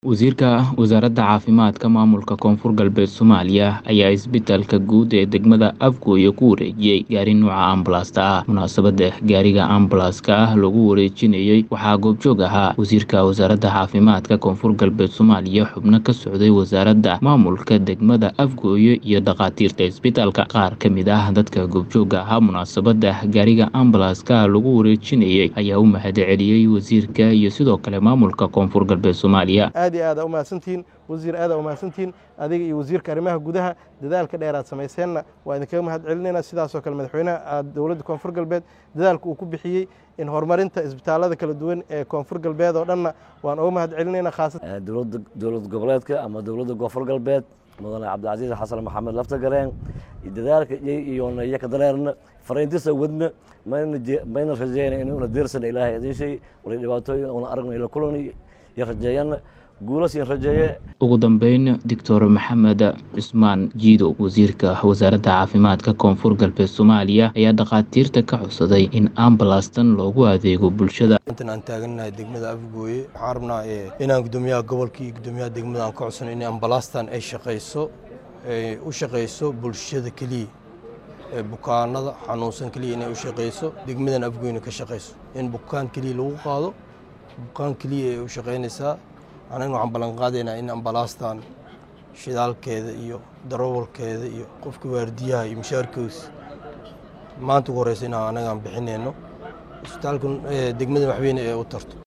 Wasiirka Wasaaradda Caafimaadka Maamulka Koonfur Galbeed Soomaaliya ayaa isbitaalka guud ee degmada Afgoye ku wareejiyay gaari nooca ambalaasta ah. Munaasabadda gaariga ambalaaska ah lagu wareejinayay waxaa goobjoog ahaa Wasiirka Wasaaradda Caafimaadka Koonfur Galbeed Soomaaliya, xubno ka socday wasaaradda, maamulka degmada Afgoye iyo dhakhaatiirta isbitaalka. Qaar ka mid ah dadka goobjooga ahaa munaasabadda gaariga ambalaaska lagu wareejinayay ayaa u mahadceliyay wasiirka iyo sidoo kale maamulka Koonfur Galbeed Soomaaliya. aad iyo aad aa umahadsantihiin wasiir aad aa umahadsantihiin adiga iyo wasiirka arrimaha gudaha dadaalka dheer aad samayseenna waa idinkaga mahad celinayna sidaasoo kale madaxweynaha aad dowladda koonfur galbeed dadaalka uu ku bixiyey in horumarinta isbitaalada kala duwan ee koonfur galbeed oo dhanna waan uga mahad celinayna khaasatan dowladda dowlad goboleedka ama dowladda koonfur galbeed mudane cabdilcasiis xasan maxamed laftagareen dadaalka iyo iyaka dareerna fariintiisa wadna mayna mayna rajeyna inuuna deersana ilaahay idin shay wala dhibaatooyin una aragna ila kulan iyo rajeeyana guulasii rajeeye ugu dambeyn doctor maxamed cusmaan jiidow wasiirka wasaaradda caafimaadka koonfur galbeed soomaaliya ayaa dhakhaatiirta ka codsaday in ambalaastan loogu adeego bulshada intan aan taagannahay degmada afgooye waxaan rabnaa inaan guddoomiyaha gobolka iyo guddoomiyaha degmada aan ka codsano in ambalaastan ay shaqayso ay u shaqayso bulshada keliya ee bukaanada xanuunsan keliya inay u shaqayso degmadan afgooyena ka shaqayso in bukaan keliya lagu qaado bukaan keliya ay u shaqaynaysaa anagna waxaan ballan qaadaynaa in ambalaastan shidaalkeeda iyo darawalkeeda iyo qofka waardiyaha iyo mushaarkiisa maanta ugu horeysa inaan anagaan bixinayno isbitaalka degmada waxweyne ee u tarto